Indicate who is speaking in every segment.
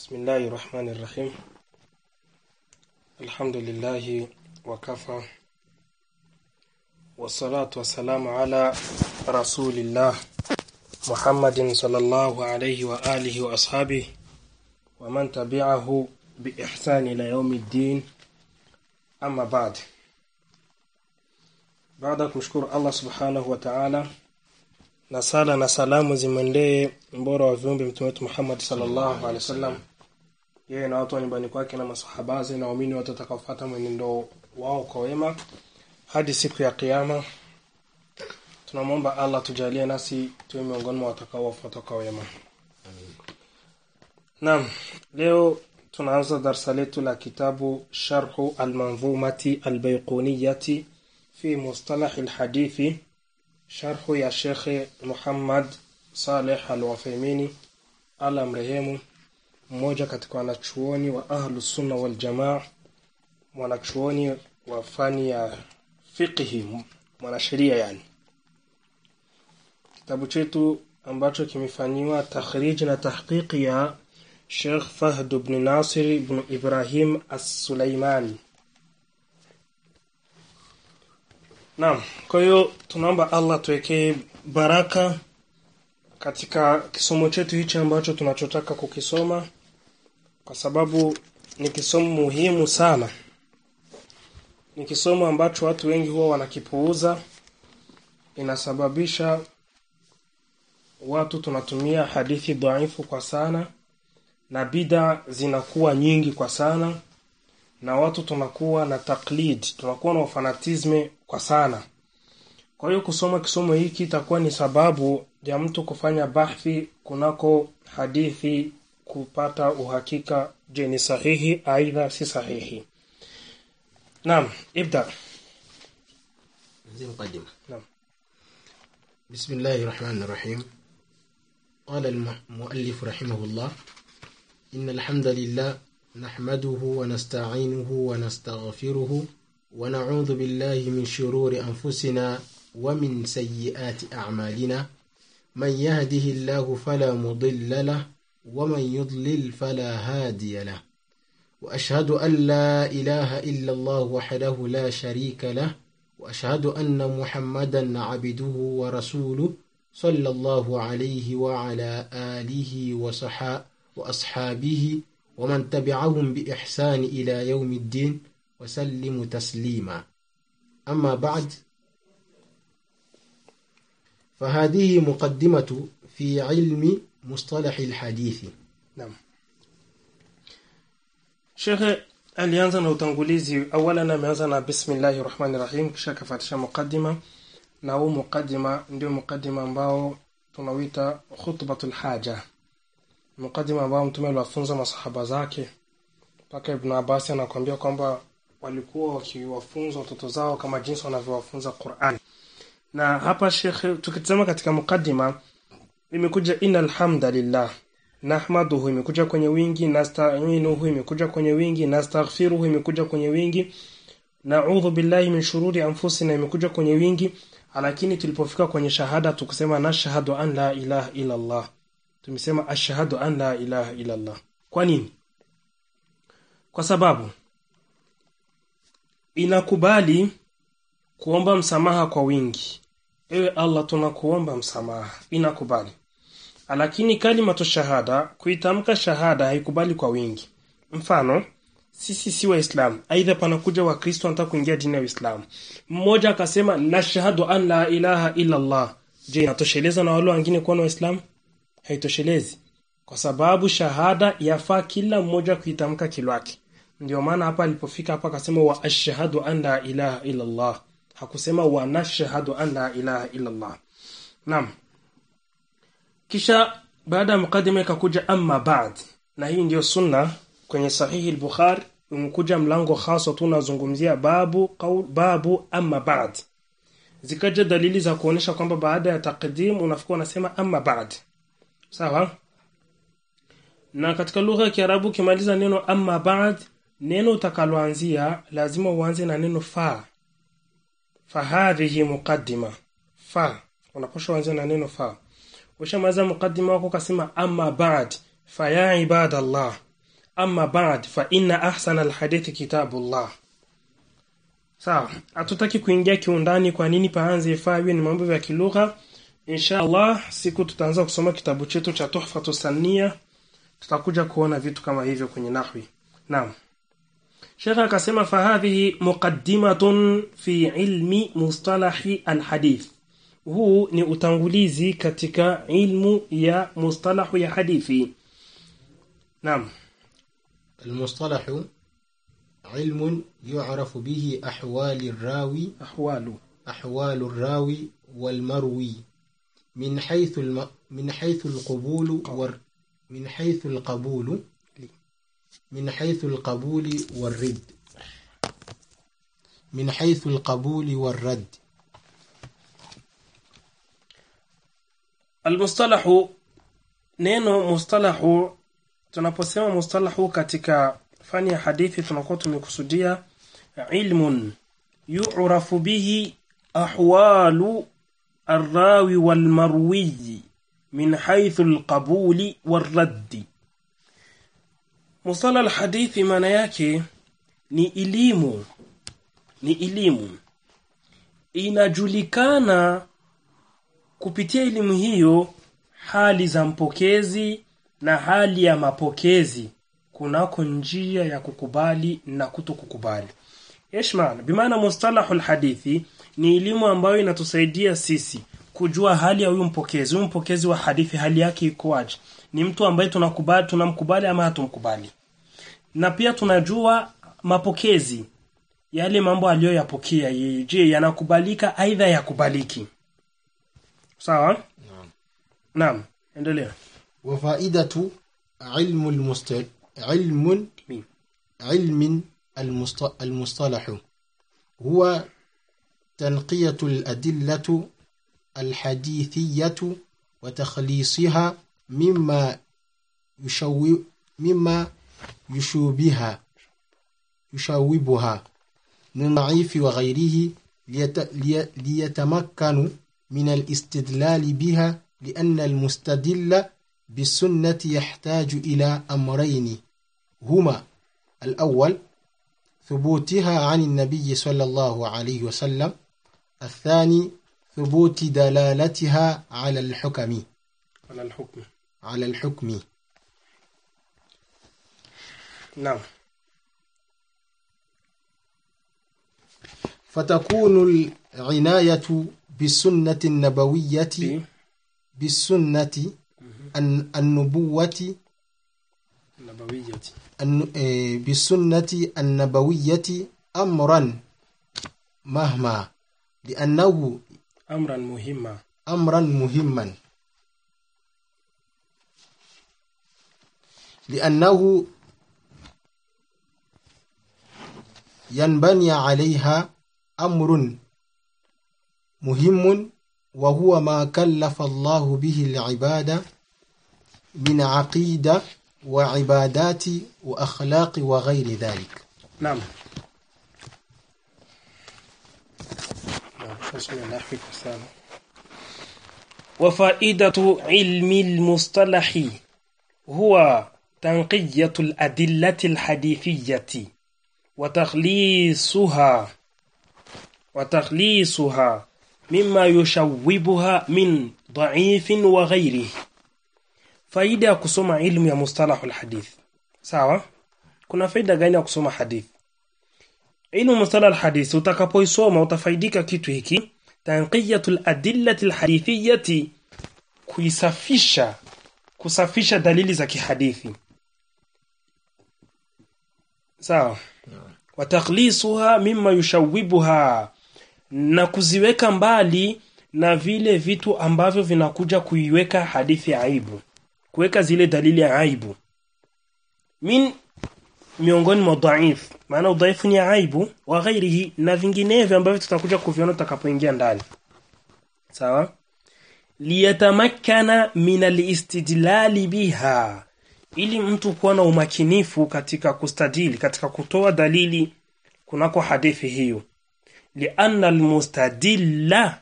Speaker 1: بسم الله الرحمن الرحيم الحمد لله وكفى والصلاة والسلام على رسول الله محمد صلى الله عليه وآله وأصحابه ومن تبعه بإحسان إلى يوم الدين أما بعد baada ya kumshukuru Allah subhanahu wa ta'ala na sala na salamu zimwendee mbora wa viumbe mtume wetu Muhammad sallallahu alaihi wasallam yeye na watu wa nyumbani kwake na masahabazi na waumini wote watakaofuata mwenendo wao kwa wema hadi siku ya kiyama tunamwomba Allah tujalie nasi tuwe miongoni mwa watakaofuata kwa wema Naam leo tunaanza darasa letu la kitabu Sharhu al-Manzumati al-Bayquniyati في مصطلح الحديث شرح يا شيخ محمد صالح الوفيميني ala mrehemu mmoja katika wanachuoni wa ahlu sunna wal jamaa mwanachuoni wa fani ya fiqhi mwanasheria yani kitabu chetu ambacho kimefanyiwa takhrij na tahqiqi ya Sheikh Fahd ibn Nasir ibn Ibrahim As-Sulaimani Naam, kwa hiyo tunaomba Allah tuwekee baraka katika kisomo chetu hichi ambacho tunachotaka kukisoma kwa sababu ni kisomo muhimu sana. Ni kisomo ambacho watu wengi huwa wanakipuuza inasababisha watu tunatumia hadithi dhaifu kwa sana na bida zinakuwa nyingi kwa sana na watu tunakuwa na taklid tunakuwa na ufanatisme kwa sana kwa hiyo kusoma kisomo hiki itakuwa ni sababu ya mtu kufanya bahthi kunako hadithi kupata uhakika je ni sahihi aidha si sahihi naam ibda
Speaker 2: زي مقدمة
Speaker 1: نعم.
Speaker 2: بسم الله الرحمن الرحيم قال المؤلف رحمه الله إن الحمد لله نحمده ونستعينه ونستغفره ونعوذ بالله من شرور أنفسنا ومن سيئات أعمالنا من يهده الله فلا مضل له ومن يضلل فلا هادي له وأشهد أن لا إله إلا الله وحده لا شريك له وأشهد أن محمدا عبده ورسوله صلى الله عليه وعلى آله وصحا وأصحابه ومن تبعهم بإحسان إلى يوم الدين وسلم تسليما أما بعد فهذه مقدمة في علم مصطلح الحديث
Speaker 1: naam Sheikh alianza na utangulizi awalan ameanza na bismillahir rahmanir rahim kisha akafuatisha mukaddima na huu mukaddima ndio mukaddima ambao tunawita khutbatul haja mukaddima ambao mtume aliwafunza masahaba zake mpaka Ibn Abbas anakuambia kwamba walikuwa wakiwafunza watoto zao kama jinsi wanavyowafunza Qur'an na hapa Sheikh tukitazama katika mukaddima imekuja innal hamdalillah nahmaduhu imekuja kwenye wingi nasta'inuhu imekuja kwenye wingi nastaghfiruhu imekuja kwenye wingi na'udhu billahi min shururi anfusina imekuja kwenye wingi lakini tulipofika kwenye shahada tukusema nashhadu an la ilaha illa Allah tumesema ashhadu an la ilaha illa Allah kwa nini kwa sababu inakubali kuomba msamaha kwa wingi ewe Allah tunakuomba msamaha inakubali lakini kalimatu shahada kuitamka shahada haikubali kwa wingi mfano sisi si waislamu aidha panakuja wakristo wanataka kuingia dini ya uislamu mmoja akasema nashhadu an la ilaha illa allah je inatosheleza na wale wengine kuwa na waislamu haitoshelezi kwa sababu shahada yafaa kila mmoja kuitamka kilwake ndio maana hapa alipofika hapa akasema wa ashhadu an la ilaha illa allah hakusema wa nashhadu an la ilaha illa allah naam kisha baada ya mukadima ikakuja amma ba'd na hii ndiyo sunna kwenye sahihi al-Bukhari umekuja mlango hasa tu unazungumzia babu qaul, babu amma ba'd zikaja dalili za kuonesha kwamba baada ya taqdim unafika unasema amma ba'd sawa na katika lugha ya Kiarabu ukimaliza neno amma ba'd neno utakaloanzia lazima uanze na neno fa fahadhihi muqaddima fa unaposha uanze na neno fa ushamaliza mukaddima wako kasema amma ba'd faya ibadallah amma ba'd fa inna ahsana alhadithi kitabullah sawa hatutaki kuingia kiundani kwa nini paanze fawe ni mambo ya kilugha insha allah siku tutaanza kusoma kitabu chetu cha tuhfatu sania tutakuja kuona vitu kama hivyo kwenye nahwi naam shekh akasema fahadhihi muqaddimatun fi ilmi mustalahi alhadith huu ni utangulizi katika ilmu ya mustalahu ya hadithi naam
Speaker 2: المصطلح علم يعرف به أحوال الراوي
Speaker 1: ahwalu
Speaker 2: أحوال الراوي والمروي من حيث الم... من حيث القبول وال... من حيث القبول من حيث القبول والرد من حيث القبول والرد
Speaker 1: almustalahu neno mustalahu tunaposema mustalahu katika fani ya hadithi tunakuwa tumekusudia ilmun yu'rafu bihi ahwalu arrawi walmarwiyi min haythu alqabuli warraddi mustala alhadithi maana yake ni elimu ni elimu inajulikana kupitia elimu hiyo hali za mpokezi na hali ya mapokezi kunako njia ya kukubali na kuto kukubali Eshman, bimaana mustalahul hadithi ni elimu ambayo inatusaidia sisi kujua hali ya huyu mpokezi. Huyu mpokezi wa hadithi hali yake ikoaje? Ni mtu ambaye tunakubali tunamkubali ama hatumkubali. Na pia tunajua mapokezi yale mambo aliyoyapokea yeye. Je, yanakubalika aidha yakubaliki? Sawa? Naam, endelea.
Speaker 2: وفائدة علم المست... علم
Speaker 1: مين؟
Speaker 2: علم المست... المصطلح هو تنقية الأدلة الحديثية وتخليصها مما يشو مما يشوبها يشوبها من ضعيف وغيره ليت... لي... ليتمكنوا من الاستدلال بها لأن المستدل بالسنة يحتاج إلى أمرين هما الأول ثبوتها عن النبي صلى الله عليه وسلم الثاني ثبوت دلالتها على الحكم
Speaker 1: Ala alhukm.
Speaker 2: على الحكم
Speaker 1: Naam.
Speaker 2: فتكون العناية بالسنة النبوية
Speaker 1: Bi
Speaker 2: بالسنة الن- النبوة
Speaker 1: nabawiyyati.
Speaker 2: الن- آه، بالسنة النبوية أمرا مهما لأنه
Speaker 1: Amran muhimma.
Speaker 2: أمرا مهما لأنه ينبني عليها أمر مهم وهو ما كلف الله به العباد من عقيدة وعبادات وأخلاق وغير ذلك
Speaker 1: Naam. Naam, bismillah fika sana. وفائدة علم المصطلح هو تنقية الأدلة الحديثية وتخليصها وتخليصها مما يشوبها من ضعيف وغيره faida ya kusoma ilmu ya mustalahul hadith sawa kuna faida gani ya kusoma hadith ilmu mustalahul hadith utakapoisoma utafaidika kitu hiki tanqiyatul adillati alhadithiyati kuisafisha kusafisha dalili za kihadithi sawa wa takhlisuha mimma yushawibuha na kuziweka mbali na vile vitu ambavyo vinakuja kuiweka hadithi ya aibu kuweka zile dalili ya aibu min miongoni mwa dhaif maana udhaifu ni ya aibu wa ghairihi na vinginevyo ambavyo tutakuja kuviona tutakapoingia ndani sawa liyatamakkana min alistidlali biha ili mtu kuwa na umakinifu katika kustadili katika kutoa dalili kunako hadithi hiyo lianna almustadilla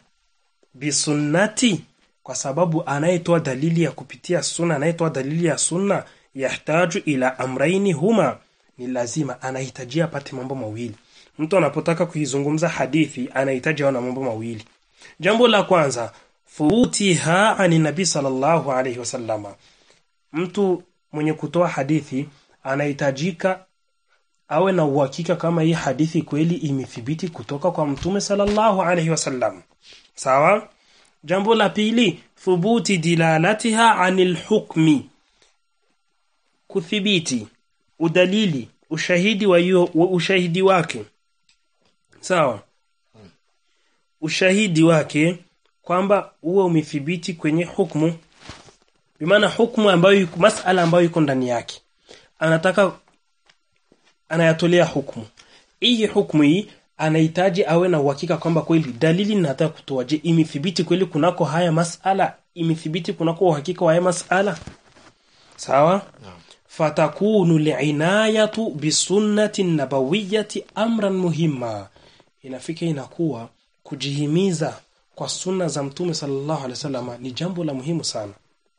Speaker 1: bisunnati kwa sababu anayetoa dalili ya kupitia sunna anayetoa dalili ya sunna yahtaju ila amraini huma ni lazima anahitajia apate mambo mawili mtu anapotaka kuizungumza hadithi anahitaji awe na mambo mawili jambo la kwanza thubutiha ani nabii sallallahu alaihi wasallama mtu mwenye kutoa hadithi anahitajika awe na uhakika kama hii hadithi kweli imethibiti kutoka kwa mtume sallallahu alaihi wasallam sawa jambo la pili thubuti dilalatiha anil hukmi kuthibiti udalili ushahidi wa hiyo wa ushahidi wake sawa ushahidi wake kwamba uwe umethibiti kwenye hukmu bimaana hukmu ambayo yuko masala ambayo iko ndani yake anataka anayatolea hukmu hii hukmu hii anahitaji awe na uhakika kwamba kweli dalili ninataka kutoa je imethibiti kweli kunako haya masala imethibiti kunako uhakika wa haya masala sawa fatakunu liinayatu bisunnati nabawiyati amran muhimma inafika inakuwa kujihimiza kwa sunna za mtume sallallahu alaihi wasallam ni jambo la muhimu sana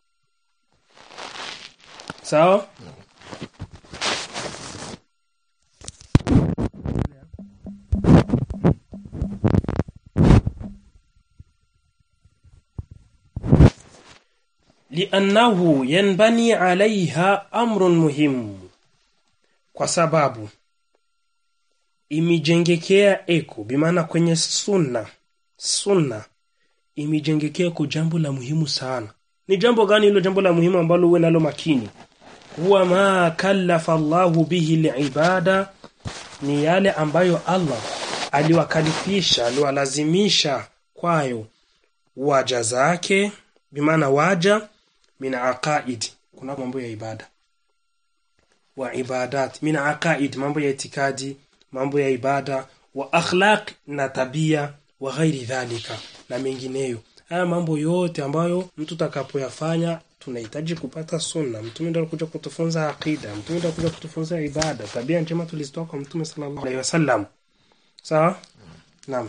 Speaker 1: sawa liannahu yanbani alaiha amrun muhimu kwa sababu imejengekea eko bimaana kwenye sunna sunna imejengekea kwa jambo la muhimu sana ni jambo gani hilo jambo la muhimu ambalo uwe nalo makini huwa ma kallafa Allahu bihi liibada ni yale ambayo Allah aliwakalifisha aliwalazimisha kwayo waja zake bimaana waja min aqaid kuna mambo ya ibada wa ibadat min aqaid mambo ya itikadi mambo ya ibada wa akhlaq na tabia wa ghairi dhalika na mengineyo haya mambo yote ambayo mtu takapoyafanya tunahitaji kupata sunna mtume ndio alikuja kutufunza aqida mtume ndio alikuja kutufunza ibada tabia njema tulizitoa kwa mtume sallallahu alaihi wasallam sawa naam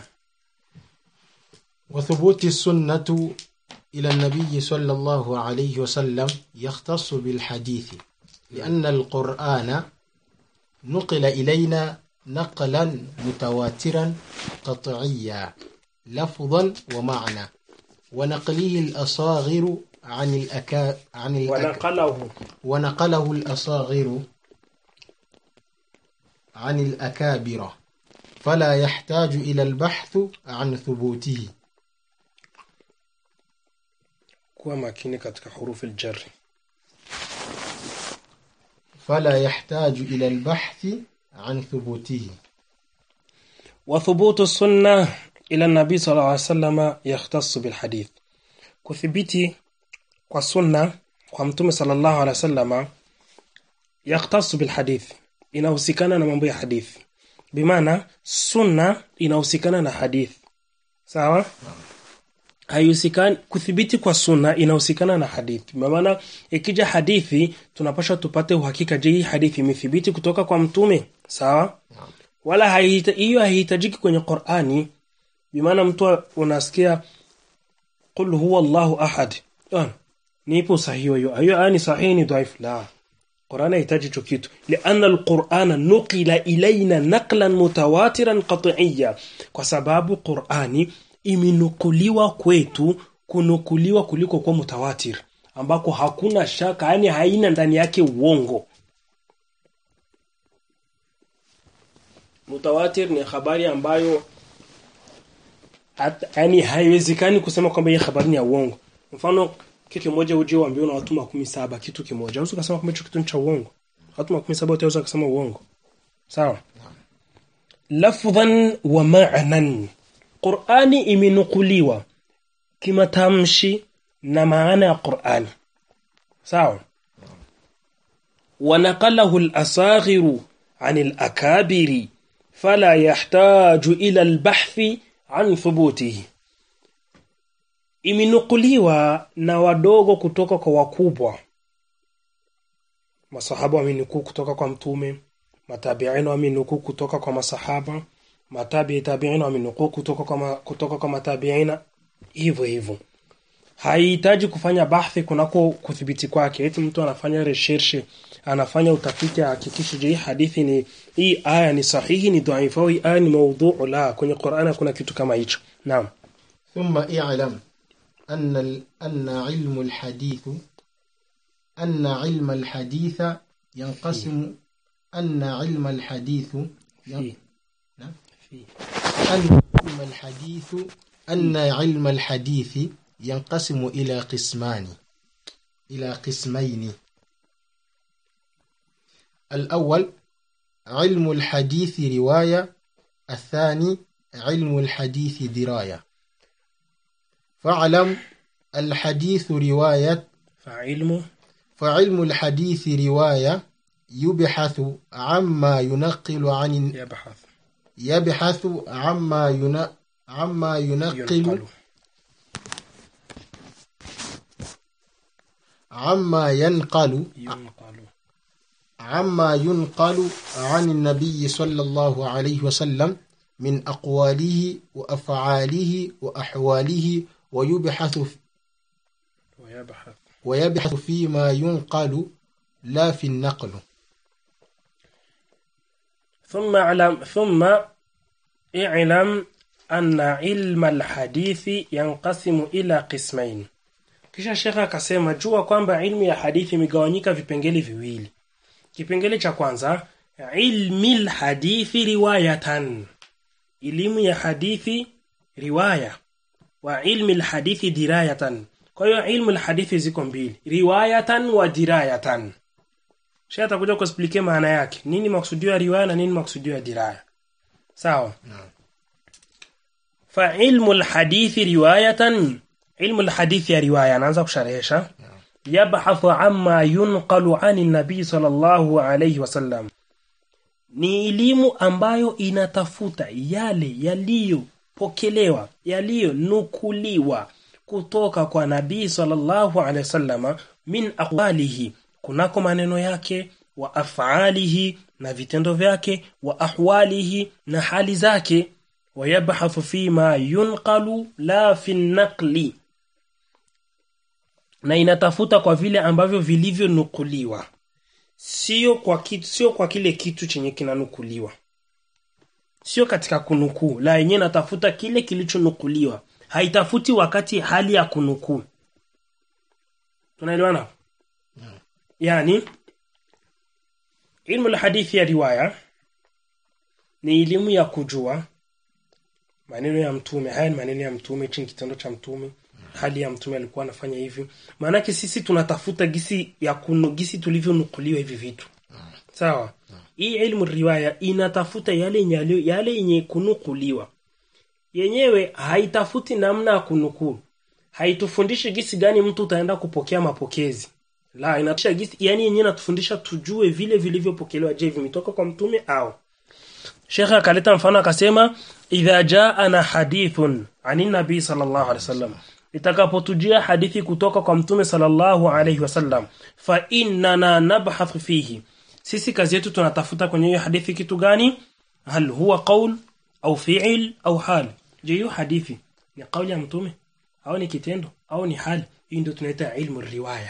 Speaker 2: وثبوت السنة إلى النبي صلى الله عليه وسلم يختص بالحديث لأن القرآن نقل إلينا نقلا متواترا قطعيا لفظا ومعنى ونقله الأصاغر عن الأكا عن الأكا
Speaker 1: ونقله
Speaker 2: ونقله الأصاغر عن الأكابر فلا يحتاج إلى البحث عن ثبوته
Speaker 1: kuwa makini katika hurufi aljar
Speaker 2: فلا يحتاج إلى البحث عن ثبوته
Speaker 1: وثبوت السنة إلى النبي صلى الله عليه وسلم يختص بالحديث كثبتي kwa sunna kwa mtume sallallahu alaihi wasallam yaktasu bilhadith inahusikana na mambo ya hadithi bimaana sunna inahusikana na hadithi sawa haihusikani kuthibiti kwa sunna inahusikana na hadithi maana ikija hadithi tunapaswa tupate uhakika je hii hadithi imethibiti kutoka kwa mtume sawa wala haihita- hiyo haihitajiki kwenye Qur'ani bimaana mtu unasikia qul huwa Allahu ahad Yaani, nipo sahihi hiyo hiyo aya ni sahihi ni dhaifu la Qur'an haihitaji hicho kitu lianna alqur'ana nuqila ilaina naqlan mutawatiran qat'iyya kwa sababu Qur'ani imenukuliwa kwetu kunukuliwa kuliko kwa mutawatir ambako hakuna shaka yani haina ndani yake uongo mutawatir ni habari ambayo hata, yani haiwezekani kusema kwamba hii habari ni ya uongo mfano kitu kimoja uje uambiwe na watu makumi saba kitu kimoja usi ukasema kwamba hicho kitu ni cha uongo watu makumi saba utaweza kusema uongo sawa lafdhan wa ma'nan Qur'ani imenukuliwa kimatamshi na maana ya Qur'ani sawa ونقله الأصاغر عن الأكابر فلا يحتاج إلى البحث عن ثبوته imenukuliwa na wadogo kutoka kwa wakubwa masahaba wamenukuu kutoka kwa mtume matabiina wamenukuu kutoka kwa masahaba matabi tabiina wamenukuu kutoka kwa ma, kutoka kwa matabiina hivyo hivyo haihitaji kufanya bahthi kunako kudhibiti kwake eti mtu anafanya recherche anafanya utafiti ahakikishe je hii hadithi ni hii aya ni sahihi ni dhaifu au hii aya ni maudhu la kwenye Qur'ani hakuna kitu kama hicho naam
Speaker 2: ثم اعلم أن ال- أن علم الحديث أن علم الحديث ينقسم أن علم الحديث ين-
Speaker 1: في
Speaker 2: نعم.
Speaker 1: في
Speaker 2: أن علم الحديث أن علم الحديث ينقسم إلى قسمان إلى قسمين الأول علم الحديث رواية الثاني علم الحديث دراية فاعلم الحديث رواية
Speaker 1: فعلم
Speaker 2: فعلم الحديث رواية يبحث عما ينقل عن
Speaker 1: يبحث
Speaker 2: يبحث عما ين... عما ينقل
Speaker 1: ينقل
Speaker 2: عما ينقل
Speaker 1: ينقل
Speaker 2: عما ينقل عن النبي صلى الله عليه وسلم من أقواله وأفعاله وأحواله ويبحث
Speaker 1: ويبحث
Speaker 2: ويبحث فيما ينقل لا في النقل
Speaker 1: ثم اعلم ثم اعلم أن علم الحديث ينقسم إلى قسمين kisha shekha akasema jua kwamba ilmu ya hadithi imegawanyika vipengele viwili kipengele cha kwanza ilmi lhadithi riwayatan elimu ya hadithi riwaya wa ilmi lhadithi dirayatan kwa hiyo ilmu lhadithi ziko mbili riwayatan wa dirayatan shekha atakuja kuexplike maana yake nini maksudio ya riwaya na nini maksudio ya diraya sawa fa ilmu lhadithi riwayatan ilmu lhadithi ya riwaya anaanza kusharehesha yabhathu amma yunqalu ani nabii sallallahu alayhi wasallam ni elimu ambayo inatafuta yale yaliyopokelewa yaliyonukuliwa kutoka kwa nabii sallallahu alayhi wasallama min aqwalihi kunako maneno yake wa afalihi na vitendo vyake wa ahwalihi na hali zake wayabhathu fima yunqalu la fi naqli na inatafuta kwa vile ambavyo vilivyonukuliwa sio kwa kitu, sio kwa kile kitu chenye kinanukuliwa sio katika kunukuu la yenyewe natafuta kile kilichonukuliwa haitafuti wakati hali ya kunukuu tunaelewana yani ilmu lhadithi ya riwaya ni elimu ya kujua maneno ya mtume haya ni maneno ya mtume hichi ni kitendo cha mtume hali ya mtume alikuwa anafanya hivi maanake sisi tunatafuta gisi ya kunu, gisi tulivyonukuliwa hivi vitu sawa hii ilmu riwaya inatafuta yale yenye yale yenye kunukuliwa yenyewe haitafuti namna ya kunukuu haitufundishi gisi gani mtu utaenda kupokea mapokezi la inatufundisha gisi yani yenyewe inatufundisha tujue vile vilivyopokelewa je vimetoka kwa mtume au shekhe akaleta mfano akasema idha jaana hadithun ani nabii sallallahu alaihi wasallam itakapotujia hadithi kutoka kwa mtume sallallahu alaihi wasallam fa innana nabhathu fihi sisi kazi yetu tunatafuta kwenye hiyo hadithi kitu gani hal huwa qaul au fi'il au hal je hiyo hadithi ni kauli ya mtume au ni kitendo au ni hali hii ndio tunaita ilmu riwaya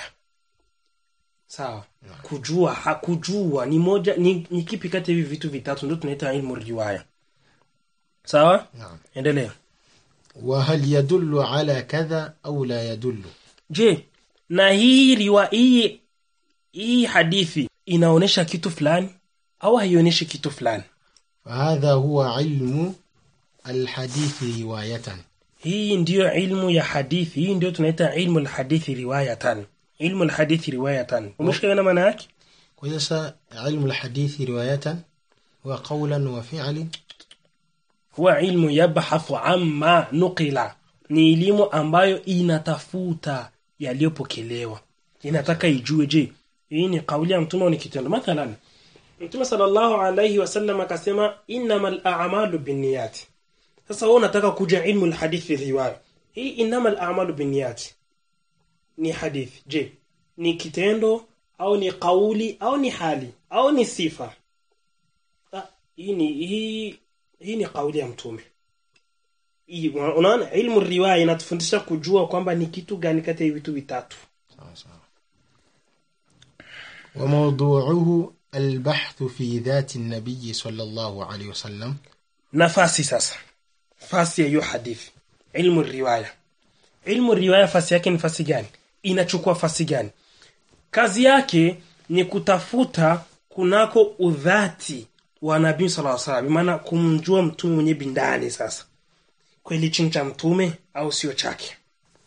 Speaker 1: sawa kujua ha, kujua ni moja ni, ni kipi kati ya hivi vitu vitatu ndio tunaita ilmu riwaya sawa
Speaker 2: نعم
Speaker 1: endelea
Speaker 2: وهل يدل على كذا أو لا يدل
Speaker 1: je na hii riwa hii hii hadithi inaonesha kitu fulani au haionyeshi kitu fulani
Speaker 2: فهذا هو علم الحديث رواية
Speaker 1: hii ndiyo ilmu ya hadithi hii ndio tunaita ilmu alhadithi riwayatan ilmu alhadithi riwayatan umeshikaona maana yake
Speaker 2: وليس علم الحديث رواية هو قولا وفعل
Speaker 1: huwa ilmu yabhathu amma nuqila ni elimu ambayo inatafuta yaliyopokelewa inataka ijue je hii ni kauli ya mtume au ni kitendo mathalan mtume sallallahu alayhi wasallam akasema innamal a'malu binniyati sasa wewe unataka kuja ilmu alhadithi riwaya hii innamal a'malu binniyati ni hadithi je ni kitendo au ni kauli au ni hali au ni sifa Ah, hii ni hii hii ni kauli ya mtume hii unaona ilmu riwaya inatufundisha kujua kwamba ni kitu gani kati ya hivi vitu vitatu
Speaker 2: وموضوعه البحث في ذات النبي صلى الله عليه وسلم
Speaker 1: nafasi sasa fasi ya hiyo hadithi ilmu riwaya ilmu riwaya fasi yake ni fasi gani inachukua fasi gani kazi yake ni kutafuta kunako udhati wa nabii sallallahu alaihi wasallam maana kumjua mtume mwenye bindani sasa kweli chini cha mtume au sio chake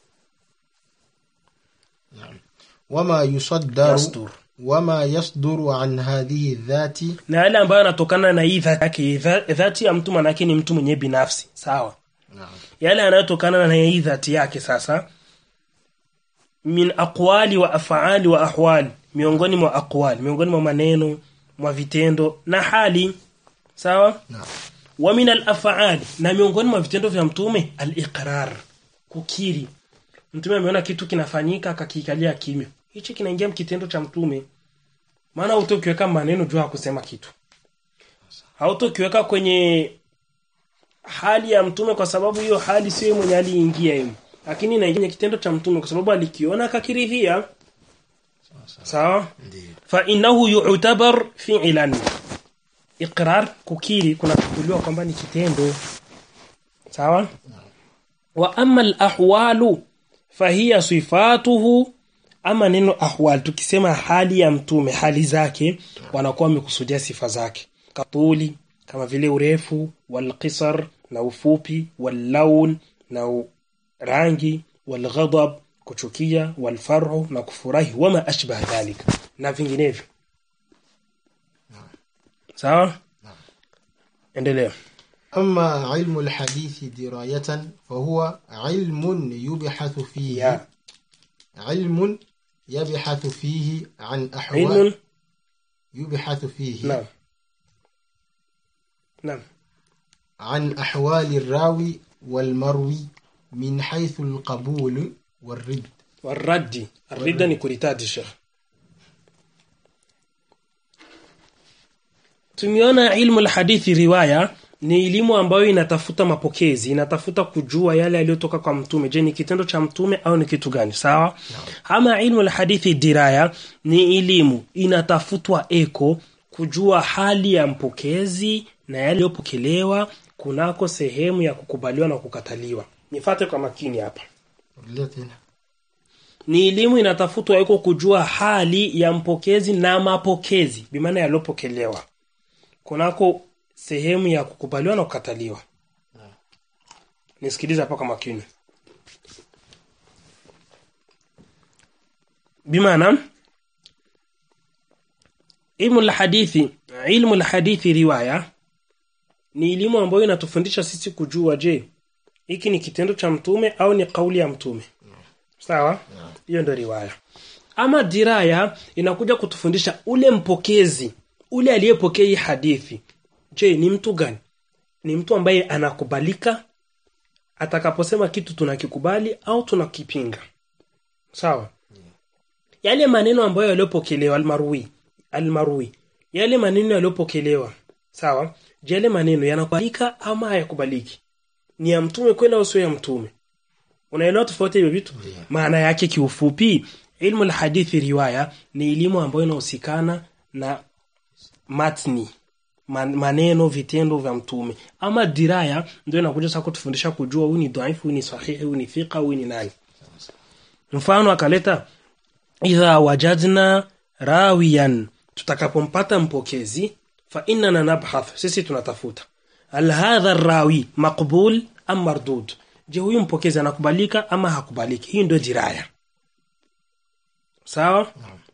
Speaker 2: وما يصدر
Speaker 1: يصدر.
Speaker 2: وما يصدر عن هذه الذات
Speaker 1: na yale ambayo yanatokana na hii dhati yake Dha- dhati ya mtu manake ni mtu mwenye binafsi sawa
Speaker 2: نعم
Speaker 1: yale yanayotokana na hii dhati yake sasa min aqwali wa af'ali wa ahwali miongoni mwa aqwali miongoni mwa maneno mwa vitendo na hali sawa
Speaker 2: نعم
Speaker 1: wa min al-af'ali na miongoni mwa vitendo vya mtume al-iqrar kukiri mtume ameona kitu kinafanyika akakikalia kimya hichi kinaingia kitendo cha mtume maana hautokiweka maneno juu ya kusema kitu hautokiweka kwenye hali ya mtume kwa sababu hiyo hali sio yeye mwenye aliingia yeye lakini inaingia kwenye kitendo cha mtume kwa sababu alikiona akakiridhia sawa
Speaker 2: ndio
Speaker 1: fa innahu yu'tabar fi'lan iqrar kukiri kunachukuliwa kwamba ni kitendo sawa wa amma al-ahwalu fahiya sifatuhu ama neno ahwal tukisema hali ya mtume hali zake wanakuwa wamekusudia sifa zake katuli kama vile urefu walqisar na ufupi wallaun na u- rangi walghadab kuchukia walfarhu na kufurahi wama ashbah dhalika na vinginevyo sawa endelea
Speaker 2: أما علم الحديث دراية فهو علم يبحث فيه
Speaker 1: ya
Speaker 2: علم يبحث فيه عن أحوال
Speaker 1: ilmun
Speaker 2: يبحث فيه
Speaker 1: naam naam
Speaker 2: عن أحوال الراوي والمروي من حيث القبول والرد
Speaker 1: warraddi arridda ni kuritadi shekh tumeona ilmu alhadithi riwaya ni elimu ambayo inatafuta mapokezi inatafuta kujua yale yaliyotoka kwa mtume je ni kitendo cha mtume au ni kitu gani sawa ama ilmu alhadithi diraya ni elimu inatafutwa eko kujua hali ya mpokezi na yale yaliyopokelewa kunako sehemu ya kukubaliwa na kukataliwa nifate kwa makini hapa
Speaker 2: التي
Speaker 1: ni elimu inatafutwa iko kujua hali ya mpokezi na mapokezi bimaana yaliyopokelewa kunako sehemu ya kukubaliwa na kukataliwa nisikilize hapa kwa makini bimaana ilmu alhadithi ilmu alhadithi riwaya ni elimu ambayo inatufundisha sisi kujua je hiki ni kitendo cha mtume au ni kauli ya mtume sawa hiyo ndio riwaya ama diraya inakuja kutufundisha ule mpokezi ule aliyepokea hii hadithi je ni mtu gani ni mtu ambaye anakubalika atakaposema kitu tunakikubali au tunakipinga sawa yale maneno ambayo yaliyopokelewa almarwi almarwi yale maneno yaliyopokelewa sawa je yale maneno yanakubalika ama hayakubaliki ni ya mtume kweli au sio ya mtume unaelewa tofauti hivyo vitu maana yake kiufupi ilmu alhadithi riwaya ni elimu ambayo inahusikana na matni man, maneno vitendo vya mtume ama diraya ndio inakuja sasa kutufundisha kujua huyu ni dhaifu huyu ni sahihi huyu ni thika huyu ni nani mfano akaleta idha wajadna rawiyan tutakapompata mpokezi fa innana nabhath sisi tunatafuta hal hadha rawi maqbul am mardud je huyu mpokezi anakubalika ama hakubaliki hii ndio diraya sawa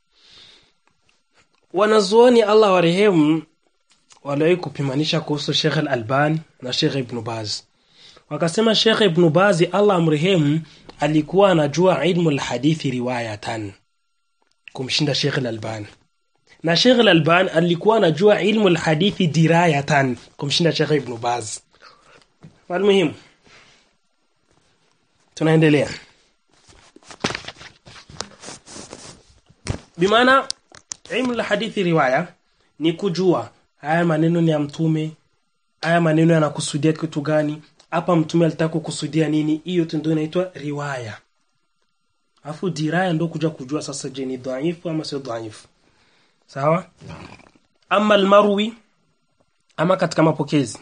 Speaker 1: wanazuoni Allah warehemu waliwahi kupimanisha kuhusu Sheikh Al-Albani na Sheikh Ibn Baz wakasema Sheikh Ibn Baz Allah amrehemu alikuwa anajua ilmu al-hadithi riwayatan kumshinda Sheikh Al-Albani na Sheikh Al-Albani alikuwa anajua ilmu al-hadithi dirayatan kumshinda Sheikh Ibn Baz walmuhimu tunaendelea bimaana ilmu la hadithi riwaya ni kujua haya maneno ni ya mtume haya maneno yanakusudia kitu gani hapa mtume alitaka kukusudia nini hiyo tu ndio inaitwa riwaya alafu diraya ndo kuja kujua sasa je ni dhaifu ama sio dhaifu sawa ama almarwi ama katika mapokezi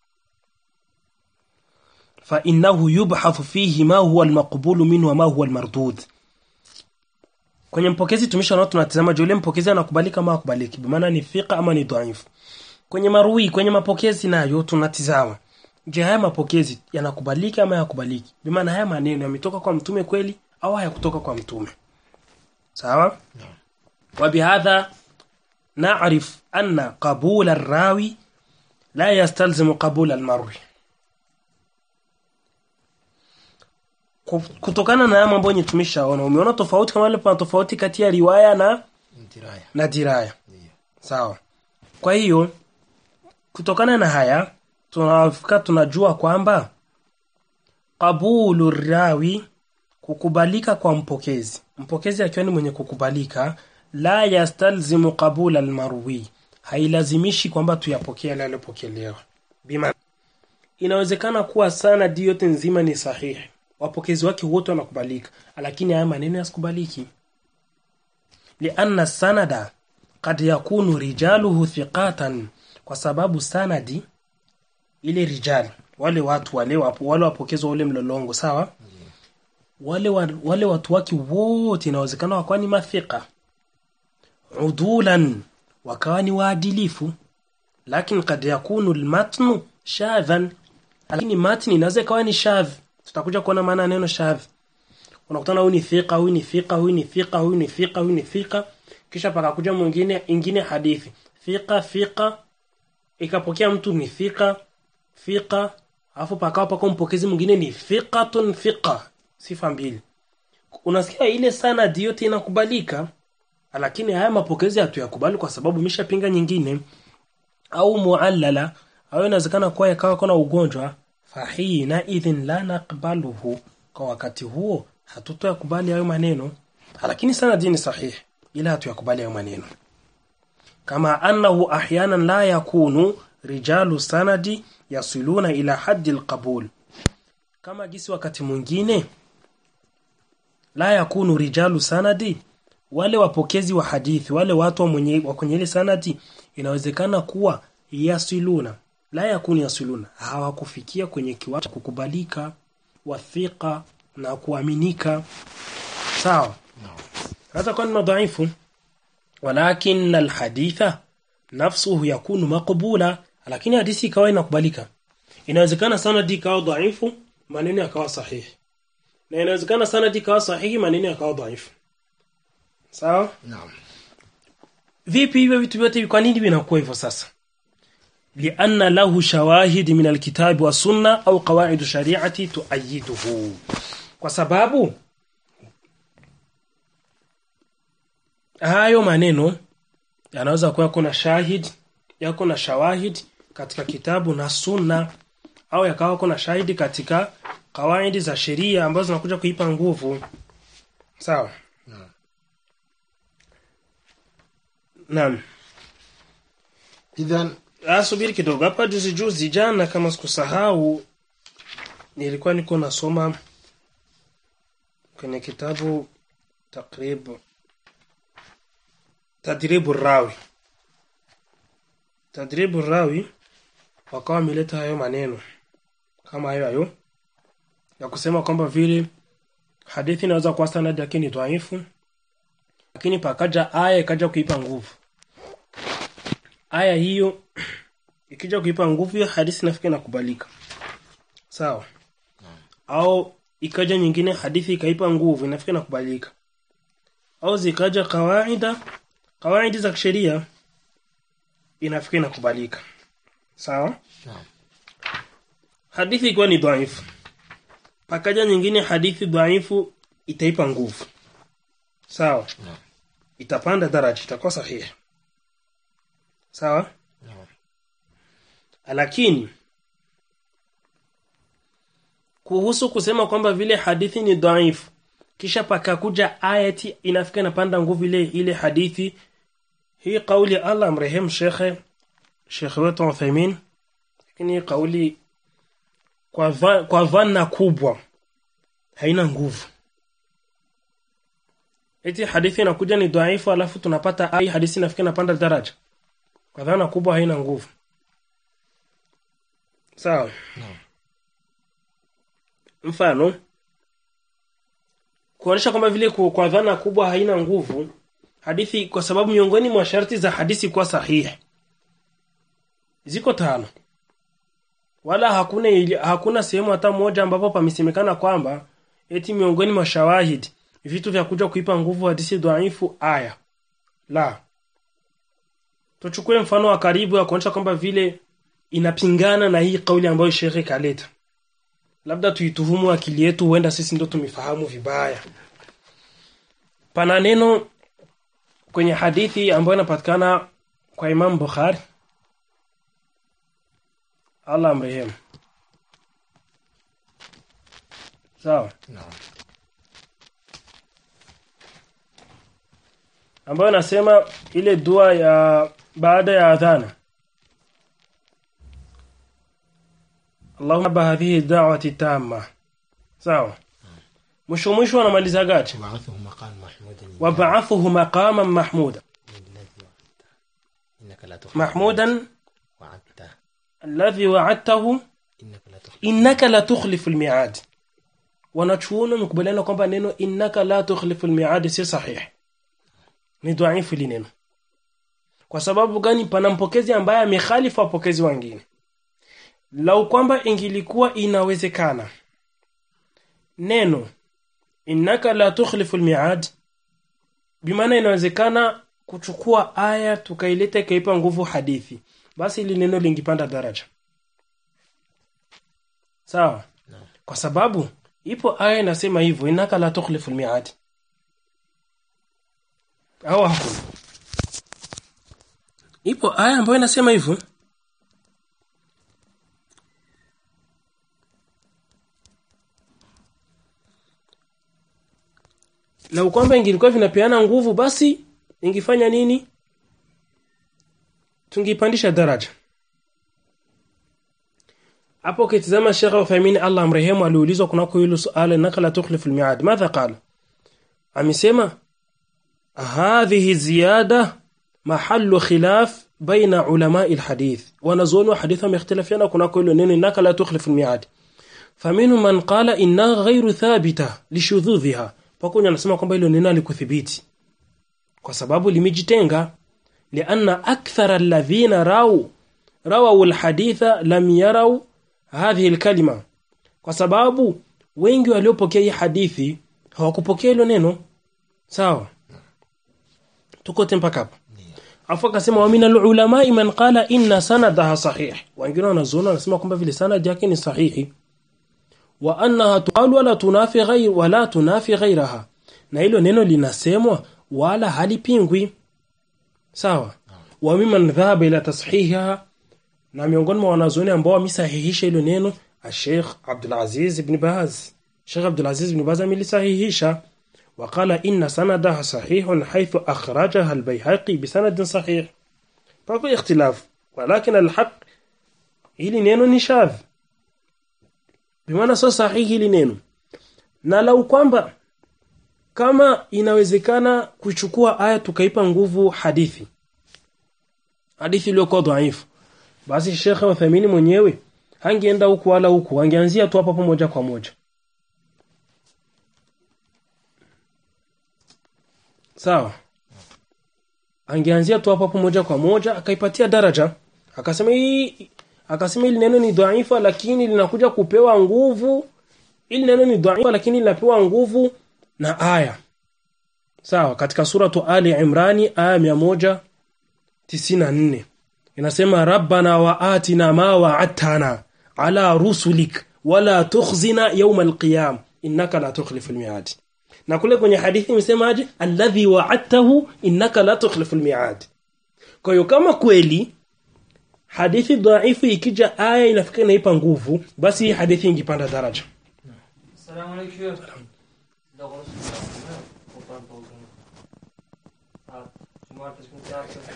Speaker 1: fa innahu yubhathu fihi ma huwa almaqbulu minhu wa ma huwa almardud kwenye mpokezi tumeshaona tunatazama je yule mpokezi anakubalika ama hakubaliki bi maana ni thika ama ni dhaifu kwenye marui kwenye mapokezi nayo tunatizama je haya mapokezi yanakubalika ama hayakubaliki bi maana haya maneno yametoka kwa mtume kweli au hayakutoka kwa mtume sawa وبهذا نعرف أن قبول الراوي لا يستلزم قبول المروي kutokana na haya mambo yenye tumeshaona umeona tofauti kama ile pana tofauti kati ya riwaya na
Speaker 2: Ndiraya.
Speaker 1: na diraya
Speaker 2: Ndiyo.
Speaker 1: sawa kwa hiyo kutokana na haya tunafika tunajua kwamba qabulu rawi kukubalika kwa mpokezi mpokezi akiwa ni mwenye kukubalika la yastalzimu qabula almarwi hailazimishi kwamba tuyapokee yale yaliyopokelewa bima inawezekana kuwa sanadi yote nzima ni sahihi wapokezi wake wote wanakubalika lakini haya maneno yasikubaliki lianna sanada kad yakunu rijaluhu thiqatan kwa sababu sanadi ile rijali wale watu wale wapo, wale wapokezi wa ule mlolongo sawa wale wa, wale watu wake wote inawezekana wakawa ni mathika udulan wakawa ni waadilifu lakini kad yakunu lmatnu shadhan lakini matni inaweza ikawa ni shadh tutakuja kuona maana ya neno shadh unakutana huyu ni thika huyu ni thika huyu ni thika huyu ni thika huyu ni thika kisha pakakuja mwingine ingine hadithi thika thika ikapokea mtu ni thika thika alafu pakawa pako mpokezi mwingine ni thiqatun thiqa sifa mbili unasikia ile sanadi yote inakubalika lakini haya mapokezi hatuyakubali kwa sababu imeshapinga nyingine au muallala au inawezekana kuwa yakawa kuna ugonjwa fahina idhin la naqbaluhu kwa wakati huo hatutoyakubali hayo maneno lakini sanadi ni sahihi ila hatuyakubali hayo maneno kama annahu ahyanan la yakunu rijalu sanadi yasiluna ila haddi alqabul kama gisi wakati mwingine la yakunu rijalu sanadi wale wapokezi wa hadithi wale watu wa mwenye wa kwenye ile sanadi inawezekana kuwa yasiluna la yakunu yasiluna hawakufikia kwenye kiwango cha kukubalika wathiqa na kuaminika sawa hata kwa ni madhaifu walakin alhaditha nafsuhu yakunu maqbula lakini hadithi ikawa inakubalika inawezekana sanadi ikawa dhaifu maneno yakawa sahihi na inawezekana sanadi ikawa sahihi maneno yakawa dhaifu sawa
Speaker 2: Naam.
Speaker 1: vipi hivyo vitu vyote kwa nini vinakuwa hivyo sasa lianna lahu shawahid min alkitabi wa sunna au qawaid shari'ati tuayiduhu kwa sababu hayo maneno yanaweza kuwa kuna shahid yako na shawahid katika kitabu na sunna au yakawa kuna shahidi katika kawaidi za sheria ambazo zinakuja kuipa nguvu sawa
Speaker 2: Naam.
Speaker 1: naam
Speaker 2: Idhan
Speaker 1: Ah, subiri kidogo hapa juzi juzi jana kama sikusahau nilikuwa niko nasoma kwenye kitabu takrib tadribu rawi tadribu rawi wakawa wameleta hayo maneno kama hayo hayo ya kusema kwamba vile hadithi inaweza kuwa sanadi yake ni dhaifu lakini pakaja aya ikaja kuipa nguvu aya hiyo ikija kuipa nguvu hiyo hadithi nafika inakubalika sawa au ikaja nyingine hadithi ikaipa nguvu inafika inakubalika au zikaja kawaida kawaidi za kisheria inafika inakubalika sawa
Speaker 2: Naam.
Speaker 1: hadithi ikiwa ni dhaifu pakaja nyingine hadithi dhaifu itaipa nguvu sawa
Speaker 2: Naam.
Speaker 1: itapanda daraja itakuwa sahihi sawa
Speaker 2: Naam.
Speaker 1: lakini kuhusu kusema kwamba vile hadithi ni dhaifu kisha pakakuja ayati inafika inapanda nguvu ile ile hadithi hii kauli ya Allah mrehemu shekhe shekhe wetu Uthaymeen lakini hii kauli kwa, dha, kwa dhana kubwa haina nguvu eti hadithi inakuja ni dhaifu alafu tunapata ai hadithi inafikia inapanda daraja kwa dhana kubwa haina nguvu sawa mfano kuonyesha kwamba vile ku- kwa dhana kubwa haina nguvu hadithi kwa sababu miongoni mwa sharti za hadithi kuwa sahihi ziko tano wala hakuna ili, hakuna sehemu hata moja ambapo pamesemekana kwamba eti miongoni mwa shawahid vitu vya kuja kuipa nguvu hadithi dhaifu aya la tuchukue mfano wa karibu ya kuonyesha kwamba vile inapingana na hii kauli ambayo shekhe kaleta labda tuituhumu akili yetu huenda sisi ndo tumefahamu vibaya pana neno kwenye hadithi ambayo inapatikana kwa Imam Bukhari Allah amrehemu sawa
Speaker 2: Naam.
Speaker 1: ambayo nasema ile dua ya baada ya adhana Allahumma ba hadhihi da'wati tamma sawa mwisho mwisho anamaliza gachi
Speaker 2: وبعثه مقام محمود
Speaker 1: wab'athuhu maqaman mahmuda
Speaker 2: الذي وعدته إنك لا تخلف
Speaker 1: mahmudan
Speaker 2: وعدته
Speaker 1: alladhi wa'adtahu
Speaker 2: إنك لا تخلف
Speaker 1: innaka la tukhlifu almi'ad wanachuoni wamekubaliana kwamba neno innaka la tukhlifu almi'ad si sahih ni dhaifu li neno kwa sababu gani pana mpokezi ambaye amekhalifu wapokezi wengine lau kwamba ingilikuwa inawezekana neno innaka la tukhlifu almi'ad bimaana inawezekana kuchukua aya tukaileta ikaipa nguvu hadithi basi ili neno lingipanda daraja sawa kwa sababu ipo aya inasema hivyo innaka la tukhlifu almi'ad au hakuna ipo aya ambayo inasema hivyo lau kwamba ingilikuwa vinapeana nguvu basi ingifanya nini tungipandisha daraja hapo ukitizama Sheikh Uthaymeen Allah amrehemu aliulizwa kunako hilo suala nakala tukhlifu almi'ad madha qala amesema hadhihi ziyada mahallu khilaf baina ulama alhadith wanazuoni wa hadithi wamekhtalafiana kunako hilo neno nakala tukhlifu almi'ad faminhum man qala inna ghayru thabita lishudhudhiha pakunya anasema kwamba hilo neno alikuthibiti kwa sababu limejitenga lianna akthara alladhina raw rawaw alhaditha lam yaraw hadhihi alkalima kwa sababu wengi waliopokea hii hadithi hawakupokea hilo neno sawa tuko mpaka hapa afu akasema wa minal ulama man qala inna sanadaha sahih wengine wanazuona wanasema kwamba vile sanad yake ni sahihi wa annaha tuqalu wala tunafi ghair wala tunafi ghairaha na hilo neno linasemwa wala halipingwi sawa wa mimman dhahaba ila tashihiha na miongoni mwa wanazuoni ambao wamesahihisha hilo neno Sheikh Abdul Aziz ibn Baz Sheikh Abdul Aziz ibn Baz amelisahihisha وقال إن سندها صحيح حيث أخرجها البيهقي بسند صحيح فهو اختلاف ولكن الحق hili neno ni shadh bimaana sio sahihi hili neno na lau kwamba kama inawezekana kuchukua aya tukaipa nguvu hadithi hadithi iliyokuwa dhaifu basi Sheikh Uthaymeen mwenyewe hangeenda huku wala huku angeanzia tu hapo moja kwa moja sawa angeanzia tu hapo moja kwa moja akaipatia daraja akasema hii akasema hili neno ni dhaifa lakini linakuja kupewa nguvu ili neno ni dhaifa lakini linapewa nguvu na aya sawa katika suratu ali imrani aya 194 inasema rabbana wa atina ma wa'adtana ala rusulik wala tukhzina yawm alqiyam innaka la tukhlifu almi'ad na kule kwenye hadithi imesemaje alladhi wa'adtahu innaka la tukhlifu almi'ad kwa hiyo kama kweli hadithi dhaifu ikija aya inafika inaipa nguvu basi hii hadithi ingipanda daraja
Speaker 3: السلام عليكم لا غلط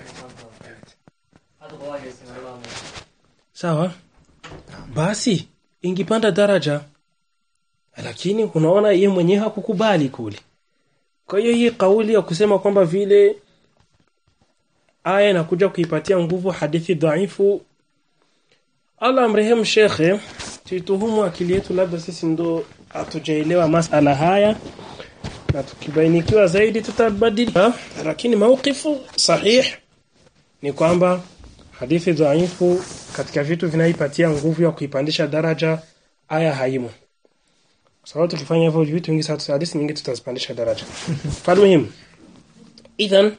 Speaker 1: sawa basi ingipanda daraja lakini unaona yeye mwenyewe hakukubali kule kwa hiyo hii kauli ya kusema kwamba vile aya inakuja kuipatia nguvu hadithi dhaifu Allah amrehemu shekhe tuituhumu akili yetu labda sisi ndo hatujaelewa masala haya na tukibainikiwa zaidi tutabadilika lakini mauqifu sahih ni kwamba hadithi dhaifu katika vitu vinaipatia nguvu ya kuipandisha daraja aya haimo sababu tukifanya hivyo vitu vingi sasa hadithi nyingi tutazipandisha daraja falmuhim idhan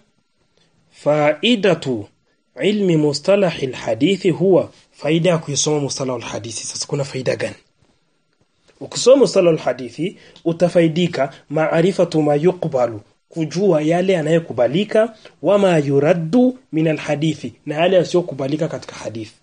Speaker 1: faidatu ilmi mustalah alhadithi huwa faida ya kuisoma mustalah alhadithi sasa kuna faida gani ukisoma mustalah alhadithi utafaidika maarifatu ma yuqbalu kujua yale yanayokubalika wama yuraddu min alhadithi na yale yasiyokubalika katika hadithi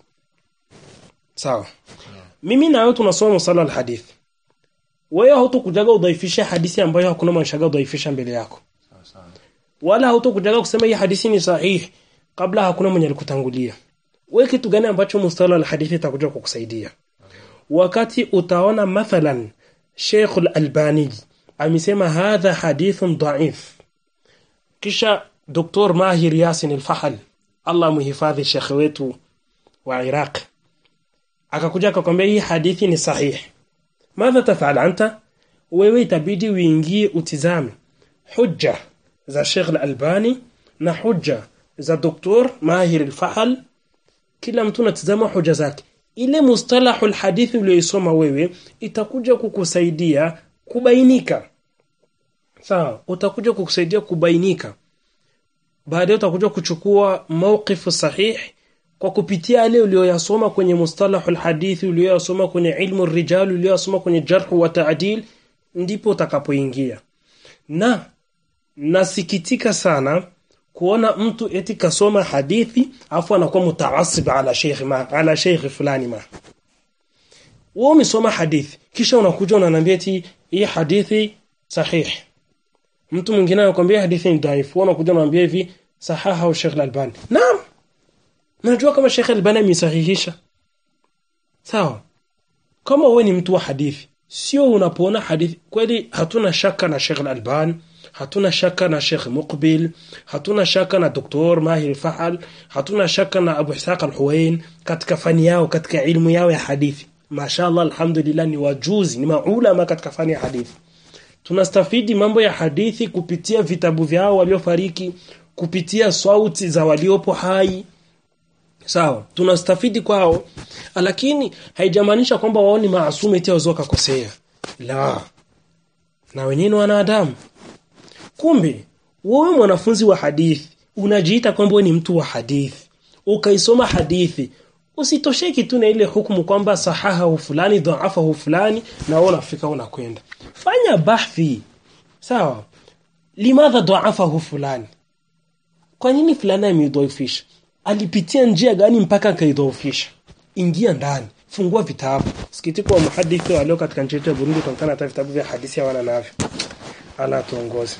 Speaker 1: sawa mimi na wewe tunasoma mustalah alhadithi wewe hautokujaga udhaifisha hadithi ambayo hakuna mwanshaga udhaifisha mbele yako wala hautokujaga kusema hii hadithi ni sahihi kabla hakuna mwenye alikutangulia wewe kitu gani ambacho mustala alhadithi itakuja kukusaidia wakati utaona mathalan Sheikh al-Albani amesema hadha hadithun dhaif kisha Dr. Mahir Yasin al-Fahal Allah muhifadhi Sheikh wetu wa Iraq akakuja akakwambia hii hadithi ni sahihi madha tafal anta wewe itabidi uingie utizame hujja za Sheikh al-Albani na hujja za Dr. Mahir al-Fahal kila mtu anatazama hoja zake ile mustalahu alhadithi uliyoisoma wewe itakuja kukusaidia kubainika sawa utakuja kukusaidia kubainika baadaye utakuja kuchukua mawqifu sahih kwa kupitia yale uliyoyasoma kwenye mustalahu alhadithi uliyoyasoma kwenye ilmu rijal uliyoyasoma kwenye jarh wa ta'dil ndipo utakapoingia na nasikitika sana kuona mtu eti kasoma hadithi afu anakuwa mutaasib ala sheikh ma ala sheikh fulani ma wewe umesoma hadithi kisha unakuja unaniambia eti hii hadithi sahih mtu mwingine anakuambia hadithi ni dhaifu wewe unakuja unaniambia hivi sahaha au Sheikh Al-Albani naam najua kama Sheikh Al-Albani amesahihisha sawa kama wewe ni mtu wa hadithi sio unapoona hadithi kweli hatuna shaka na Sheikh Al-Albani hatuna shaka na Sheikh Muqbil hatuna shaka na Dr. Mahir Fahal hatuna shaka na Abu Ishaq Al-Huwain katika fani yao katika ilmu yao ya hadithi mashallah alhamdulillah ni wajuzi ni maulama katika fani ya hadithi tunastafidi mambo ya hadithi kupitia vitabu vyao waliofariki kupitia sauti za waliopo hai sawa tunastafidi kwao lakini haijamaanisha kwamba wao ni maasumu eti wazoka kosea la na wenyewe ni wanadamu kumbe wewe mwanafunzi wa hadithi unajiita kwamba wewe ni mtu wa hadithi ukaisoma hadithi usitosheki tu na ile hukumu kwamba sahaha fulani dhaafa fulani na wewe unafika unakwenda fanya bahthi sawa limadha dhaafa fulani kwa nini fulani ameidhoofisha alipitia njia gani mpaka akaidhoofisha ingia ndani fungua vitabu sikitiko wa muhadithi walio katika nchi yetu ya Burundi tunaonekana hata vitabu vya hadithi hawana navyo ala tuongoze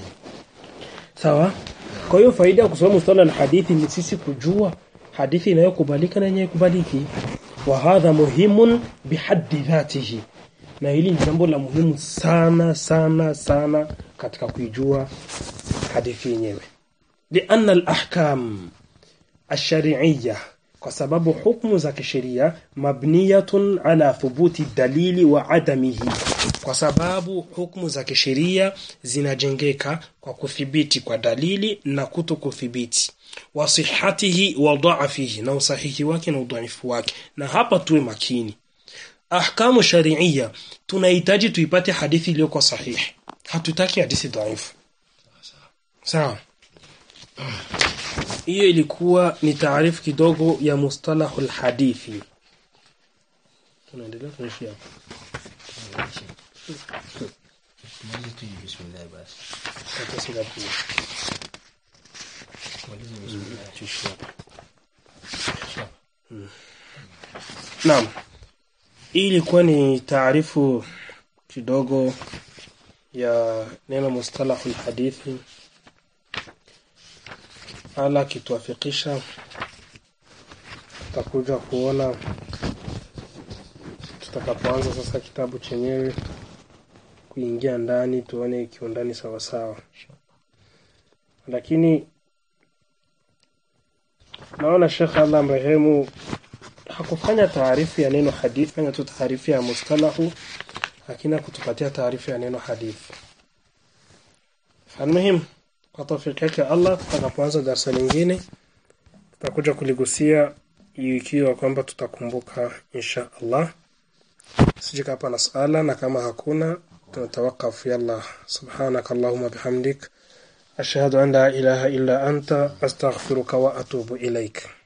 Speaker 1: sawa kwa hiyo faida ya kusoma mustala al-hadithi ni sisi kujua hadithi inayokubalika na yenye kubaliki wa hadha muhimun bihaddi dhatihi na hili ni jambo la muhimu sana sana sana katika kuijua hadithi yenyewe lianna al-ahkam ash-shar'iyya kwa sababu hukumu za kisheria mabniyatun ala thubuti dalili wa adamihi kwa sababu hukumu za kisheria zinajengeka kwa kuthibiti kwa dalili na kuto kuthibiti wa sihhatihi wa dha'fihi na usahihi wake na udhaifu wake na hapa tuwe makini ahkamu shari'ia tunahitaji tuipate hadithi iliyokuwa sahihi hatutaki hadithi dhaifu sawa hiyo ilikuwa ni taarifu kidogo ya mustalahul hadithi tunaendelea tunaishi hapo
Speaker 2: Tumalize tu hivi, bismillah basi.
Speaker 1: Hata sina pia.
Speaker 2: Tumalize bismillah.
Speaker 1: Tuishi hapo. Mm. Naam. Hii ilikuwa ni taarifu kidogo ya neno mustalahul hadithi ala akituafikisha tutakuja kuona tutakapoanza sasa kitabu chenyewe kuingia ndani tuone kiundani sawa sawa lakini naona Sheikh Allah mrehemu hakufanya taarifu ya neno hadithi fanya tu taarifu ya mustalahu lakini kutupatia taarifu ya neno hadithi Almuhim kwa tawfiki yake Allah tutakapoanza darasa lingine tutakuja kuligusia ikiwa kwamba tutakumbuka insha Allah sijika hapa na sala na kama hakuna tunatawakaf yalla subhanak allahumma bihamdik ashhadu an la ilaha illa anta astaghfiruka wa atubu ilaik